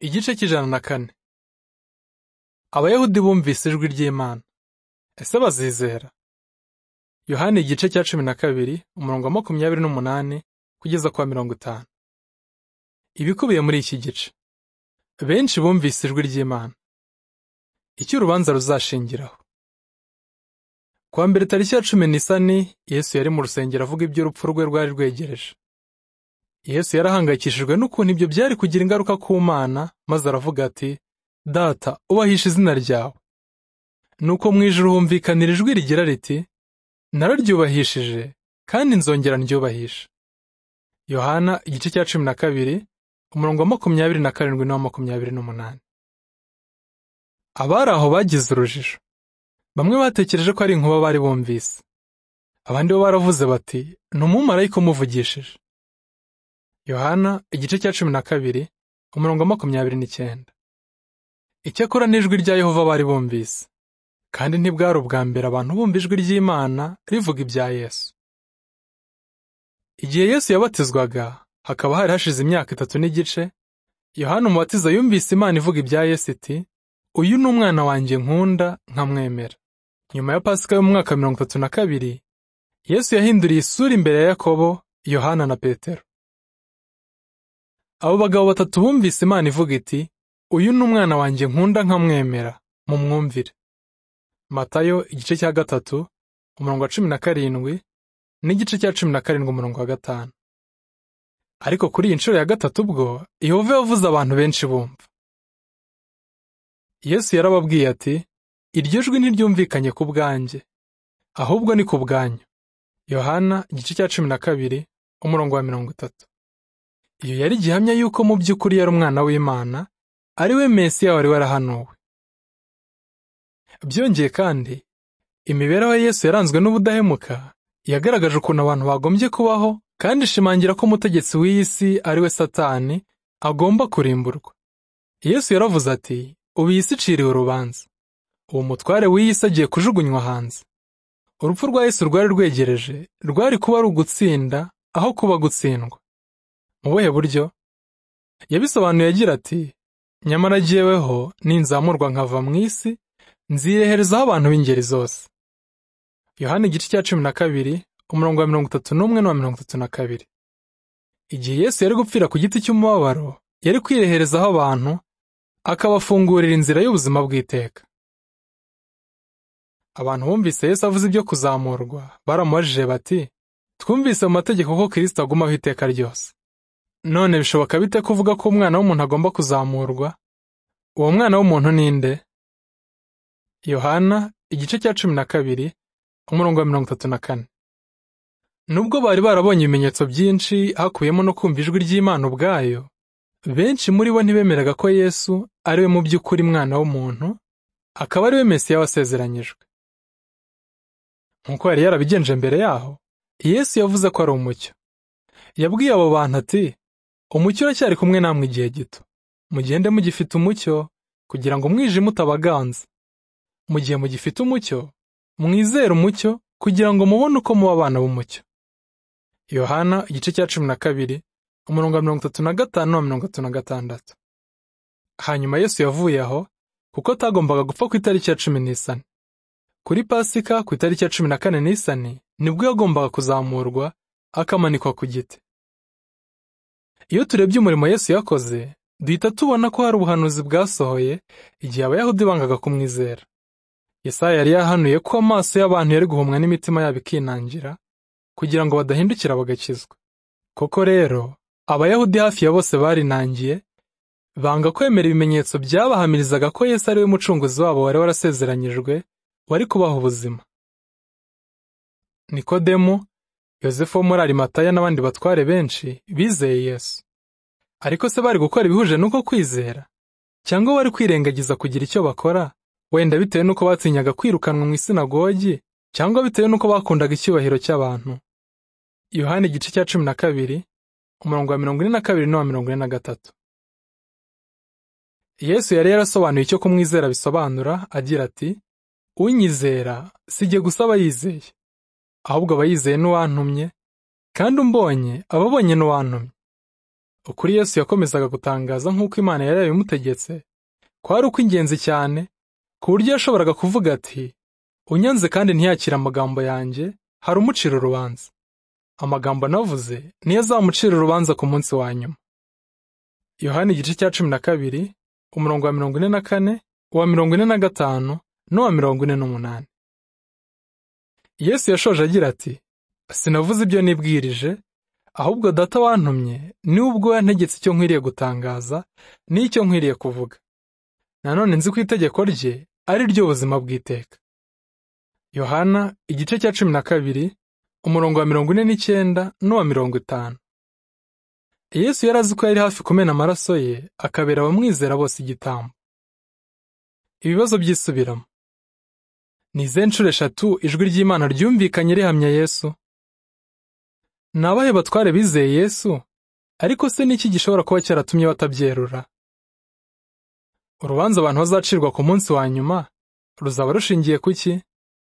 Igice cy'ijana na kane Abayahudi bumvise ijwi ry'Imana. Ese bazizera? Yohana igice cya cumi na kabiri umurongo wa makumyabiri n'umunani kugeza kwa mirongo itanu. Ibikubiye muri iki gice. Benshi bumvise ijwi ry'Imana. Icyo urubanza ruzashingiraho. Kuwa mbere tariki ya cumi n'isani, Yesu yari mu rusengero avuga iby'urupfu rwe rwari rwegereje. Yesu yarahangayikishijwe n'ukuntu ibyo byari kugira ingaruka ku Mana, maze aravuga ati, Data, ubahisha izina ryawe. Nuko mu ijuru humvikanira ijwi rigira riti, Nararyubahishije, kandi nzongera ndyubahisha. Yohana igice cya cumi na kabiri, umurongo wa makumyabiri na karindwi n'uwa makumyabiri n'umunani. Abari aho bagize urujijo. Bamwe batekereje ko ari inkuba bari bumvise. Abandi bo baravuze bati, ni umumarayika umuvugishije. Yohana igice cya cumi na kabiri umurongo wa makumyabiri n'icyenda. Icyakora n'ijwi rya Yehova bari bumvise, kandi ntibwari ubwa mbere abantu bumva ijwi ry'Imana rivuga ibya Yesu. Igihe Yesu yabatizwaga hakaba hari hashize imyaka itatu n'igice, Yohana umubatiza yumvise Imana ivuga ibya Yesu iti, uyu ni umwana wanjye nkunda nkamwemera. Nyuma ya Pasika yo mu mwaka mirongo itatu na kabiri, Yesu yahinduriye isura imbere ya Yakobo, Yohana na Petero. Abo bagabo batatu bumvise Imana ivuga iti, uyu ni umwana wanjye nkunda nkamwemera, mumwumvire. Matayo igice cya gatatu, umurongo wa cumi na karindwi, n'igice cya cumi na karindwi umurongo wa gatanu. Ariko kuri iyi nshuro ya gatatu ubwo, Yehova yavuze abantu benshi bumva. Yesu yarababwiye ati, iryo jwi ntiryumvikanye ku bwanjye, ahubwo ni ku bwanyu. Yohana igice cya cumi na kabiri, umurongo wa mirongo itatu. Iyo yari gihamya yuko mu by'ukuri yari umwana w'Imana, ari we Mesiya wari warahanuwe. Byongeye kandi, imibereho ya Yesu yaranzwe n'ubudahemuka, yagaragaje ukuntu abantu bagombye kubaho, kandi ishimangira ko umutegetsi w'iyi si ari we Satani, agomba kurimburwa. Yesu yaravuze ati, ubu iyi si iciriwe urubanza. Uwo mutware w'iyi si agiye kujugunywa hanze. Urupfu rwa Yesu rwari rwegereje, rwari kuba ari ugutsinda, aho kuba gutsindwa. Mu buhe buryo? Yabisobanuye agira ati, nyamara jyeweho ninzamurwa nkava mu isi, nzireherezaho abantu b'ingeri zose. Yohana igice cya cumi na kabiri, umurongo wa mirongo itatu n'umwe n'uwa mirongo itatu na kabiri. Igihe Yesu yari gupfira ku giti cy'umubabaro, yari kwireherezaho abantu, akabafungurira inzira y'ubuzima bw'iteka. Abantu bumvise Yesu avuze ibyo kuzamurwa, baramubajije bati, twumvise mu mategeko ko Kristo agumaho iteka ryose. None bishoboka bite kuvuga ko umwana w'umuntu agomba kuzamurwa? Uwo mwana w'umuntu ni nde? Yohana igice cya cumi na kabiri, umurongo wa mirongo itatu na kane. Nubwo bari barabonye ibimenyetso byinshi hakubiyemo no kumva ijwi ry'Imana ubwayo, benshi muri bo ntibemeraga ko Yesu ari we mu by'ukuri mwana w'umuntu, akaba ari we Mesiya wasezeranyijwe. Nk'uko yari yarabigenje mbere yaho, Yesu yavuze ko ari umucyo. Yabwiye abo bantu ati, umucyo uracyari kumwe namwe igihe gito. Mugende mugifite umucyo, kugira ngo umwijima utabaganza. Mu gihe mugifite umucyo, mwizere umucyo, kugira ngo mubone uko muba abana b'umucyo. Yohana igice cya cumi na kabiri, umurongo wa mirongo itatu na gatanu n'uwa mirongo itatu na gatandatu. Hanyuma Yesu yavuye aho, kuko atagombaga gupfa ku itariki ya cumi n'isani. Kuri Pasika ku itariki ya cumi na kane n'isani, nibwo yagombaga kuzamurwa, akamanikwa ku giti. Iyo turebye umurimo Yesu yakoze, duhita tubona ko hari ubuhanuzi bwasohoye igihe Abayahudi bangaga kumwizera. Yesaya yari yahanuye ko amaso y'abantu yari guhumwa n'imitima yabo ikinangira, kugira ngo badahindukira bagakizwa. Koko rero, Abayahudi hafi ya bose barinangiye, banga kwemera ibimenyetso byabahamirizaga ko Yesu ari we mucunguzi wabo wari warasezeranyijwe, wari kubaha ubuzima. Nikodemo, Yosefu wo muri Arimataya n'abandi batware benshi bizeye Yesu. Ariko se bari gukora ibihuje n'uko kwizera? Cyangwa bari kwirengagiza kugira icyo bakora, wenda bitewe n'uko batinyaga kwirukanwa mu isinagogi, cyangwa bitewe n'uko bakundaga icyubahiro cy'abantu? Yohana igice cya cumi na kabiri, umurongo wa mirongo ine na kabiri n'uwa mirongo ine na gatatu. Yesu yari yarasobanuye icyo kumwizera bisobanura agira ati, unyizera si jye gusa aba yizeye, ahubwo aba yizeye n'uwantumye, kandi umbonye aba abonye n'uwantumye. Ukuri Yesu yakomezaga gutangaza nk'uko Imana yari yabimutegetse kwari ukw'ingenzi cyane ku buryo yashoboraga kuvuga ati unyanze kandi ntiyakire amagambo yanjye hari umucira urubanza amagambo navuze niyo azamucira urubanza ku munsi wa nyuma yohani igice cya cumi na kabiri umurongo wa mirongo ine na kane uwa mirongo ine na gatanu n'uwa mirongo ine n'umunani yesu yashoje agira ati sinavuze ibyo nibwirije ahubwo data wantumye niwe ubwo yantegetse icyo nkwiriye gutangaza n'icyo nkwiriye kuvuga nanone nzi ko itegeko rye ari ryo buzima bw'iteka yohana igice cya cumi na kabiri umurongo wa mirongo ine n'icyenda n'uwa mirongo itanu yesu yari azi ko yari hafi kumena amaraso ye akabera abamwizera bose igitambo ibibazo byisubiramo ni izihe nshuro eshatu ijwi ry'imana ryumvikanye rihamya yesu ni abahe batware bizeye yesu ariko se n'iki gishobora kuba cyaratumye batabyerura urubanza abantu bazacirwa ku munsi wa nyuma ruzaba rushingiye ku ki